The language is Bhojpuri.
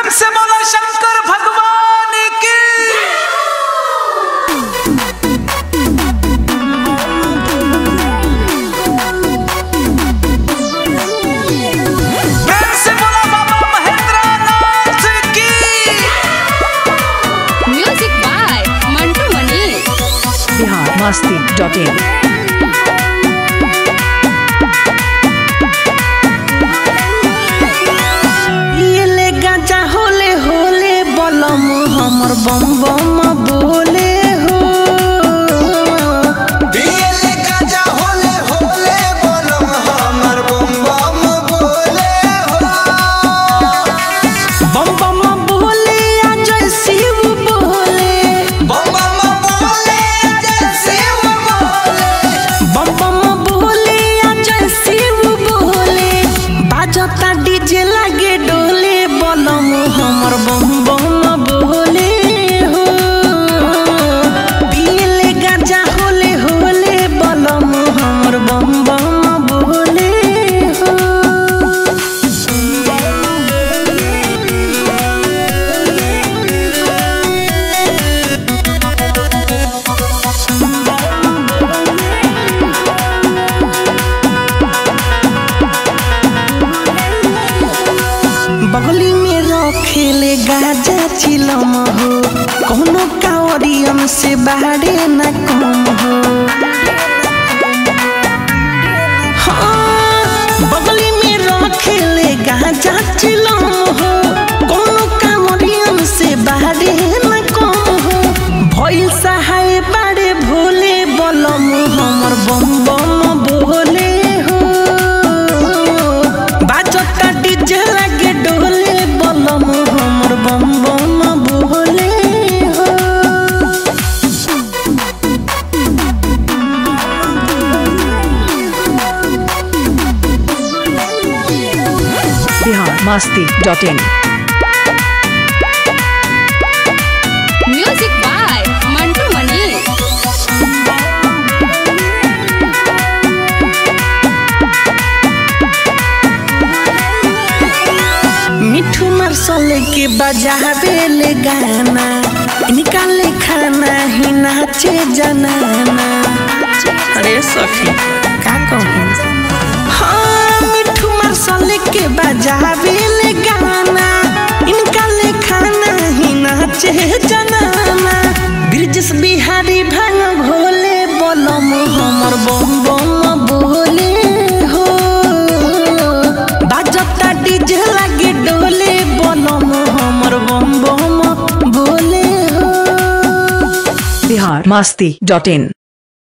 प्रेम से बोला शंकर भगवान की प्रेम से बोला बाबा महेंद्रनाथ की music by Mantu Mani Bihar Masti dot in पियले गांजा होले होले बलम हमर बम बम बोले हो पियले गाजा होले होले बोलम हमर बम बम बोले हो बम बम बोले आ जय शिव बोले बम बम बोले जैसे वो बोले बम बम बोले आ जय शिव बोले बाजता डीजे लागे डोले बलम हमर बम बम बोले हो पियले गांजा होले होले बलम हमर बम बम बोले हो बगली में रखेले गाजा चिलम हो कोनो कावरियम से बाहरे न कम हो हाँ, बगली में रखेले गाजा चिलम हो कोनो कावरियम से बाहरे न कम हो भइल सहाय बाड़े भोले बलम हमर बम बम बोले हो बाजता डीजे लागे डोले बलम हमर बम बम बोले हो Bihar Masti dot in music by Mantu Mani मिठू मरसल के बजावे ले गाना निकाले खाना ही नाचे जनाना अरे सखी का कहूँ हाँ मिठू मरसल के बजावे ले गाना इनका ले खाना ही नाचे जनाना ब्रिजेश बिहारी भांग भोले बलम हमर बम बम बोले हो बाजता डीजे लागे डोले बलम हमर बम बम बोले हो बिहार मस्ती डॉट इन